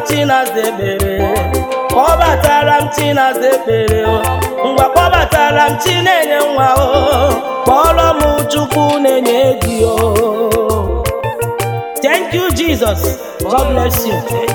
chinaza ekpere kpọbatara m chinaza ekpere o ngwa kpọbatara m chi na-enye nwa o kpọrọ m chukwu na-enye di o thank you jesus god bless you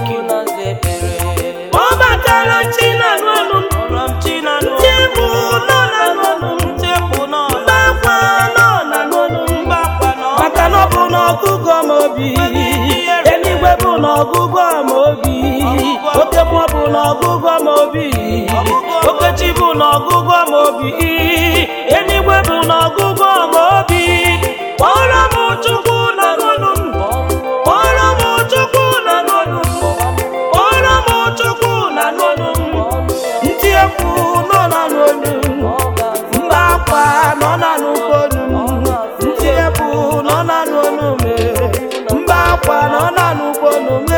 kpọbatara m chi na n'ọnụ m tebụ nọ na n'ọnụ m mgbakwa nọ na n'ọnụ m maka na ọ bụ n'ọgụgụ m obi eluigwe bụ n'ọgụgụ m obi oke mmụọ bụ n'ọgụgụ m obi okechi bụ n'ọgụgụ m obi eluigwe bụ n'ọgụgụ m obi kpọrọ m chukwu na n'ọnụ m kpọrọ m chukwu na n'ọnụ m kpọrọ m chukwu na n'ọnụ m ntị ekwu nọ na n'ọnụ m mba akwa nọ na n'ụkọnụ m ntị ekwu nọ na n'ọnụ m mba akwa nọ na n'ụkọnụ m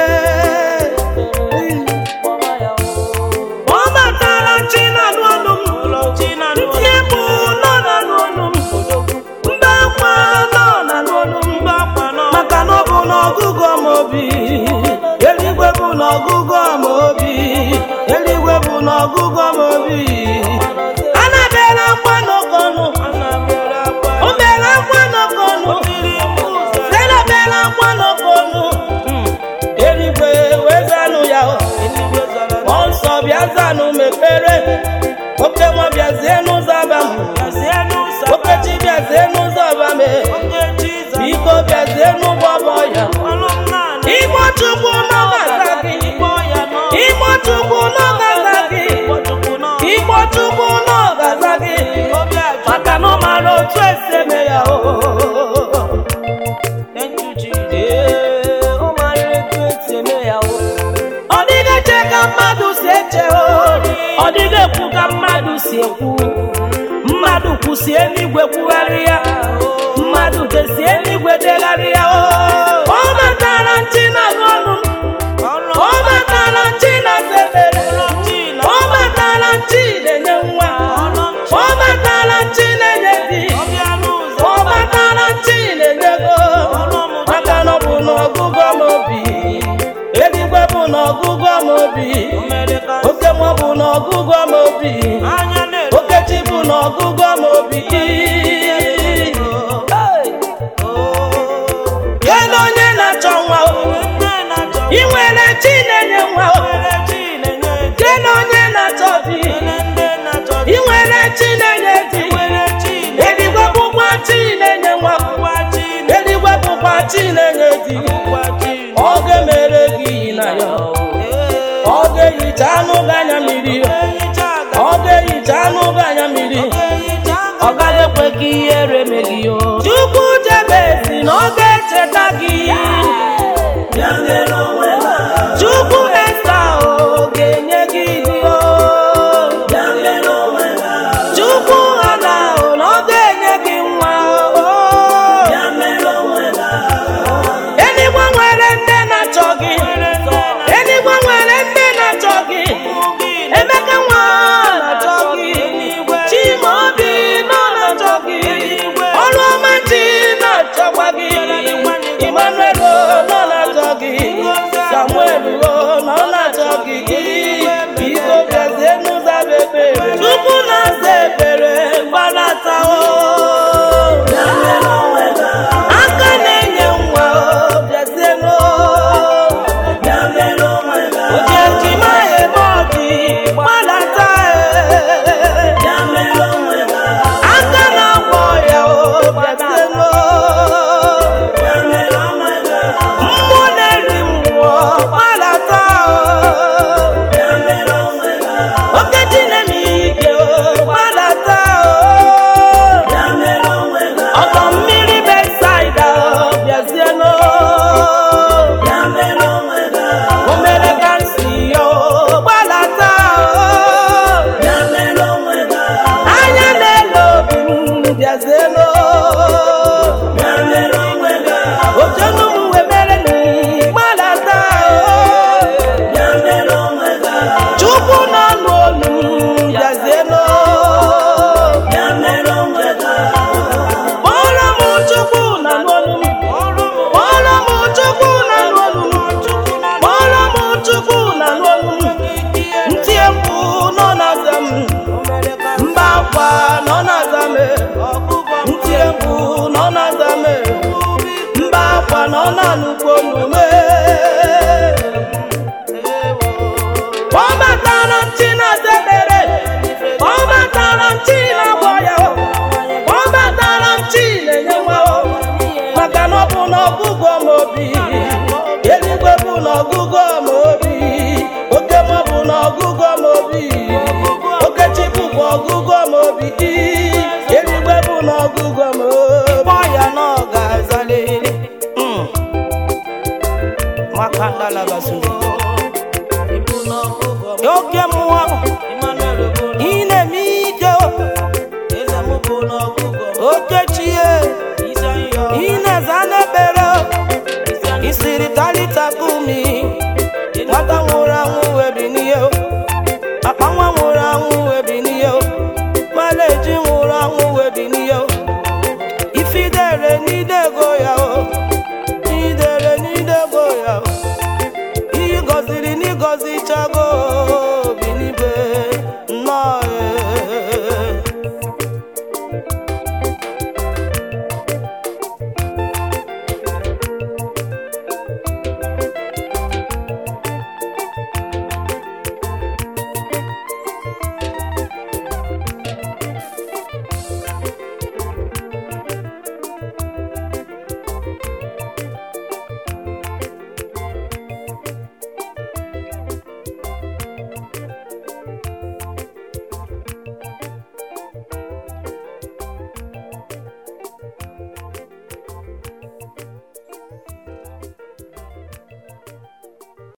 ọ batara chi na n'ọnụ m ntị ekwu nọ na n'ọnụ m mba akwa nọ na n'ọnụ m maka na ọ bụ n'ọgụgụ m obi eluigwe bụ n'ọgụgụ m obi eluigwe bụ n'ọgụgụ m obi ana bere akwa n'ọkọnụ o bere akwa n'ọkọnụ sera bere akwa n'ọkọnụ eluigwe wee zanụ ya o mmụọ nsọ bịa zanụ m ekpere oke nwa bịazie n'ụzọ aba m okechi bịazie n'ụzọ aba m biko bịazie n'ụgbọ bọ ya igbo chukwu n'ọgaza gị igbo chukwu n'ọgaza gị igbo chukwu n'ọgaza gị maka na ọ mara otu esi eme ya o Ee, ọ mara etu esi eme ya o ọ dịghị eche ka mmadụ si eche o ọ dịghị ekwu ka mmadụ si ekwu mmadụ kwụsi eluigwe kwugharị ya mmadụ desi eluigwe degharị ya o ọ matara nchi na ọnụ ọ matara nchi na sebere ọ matara nchi na-enye nwa ọ matara nchi na-enye di ọ matara nchi na-enye ego maka na ọ bụ n'ọgụgụ m obi eluigwe bụ n'ọgụgụ m obi oke mmụọ bụ n'ọgụgụ m obi okechi bụ n'ọgụgụ m obi kedu onye na-achọ nwa o ị nwere chi na-enye nwa o kedu onye na-achọ di ị nwere chi na-enye di eluigwe bụkwa chi na-enye nwa eluigwe bụkwa chi na-enye di ọ ga-emere gị na ya ọ ga-ehicha anụ gị anya mmiri ọ ga-ehicha anụ gị anya mmiri ọ gaghị ekwe ka ihere mee gị o chukwu jebe si na ọ ga-echeta gị chukwu esta o gọzichago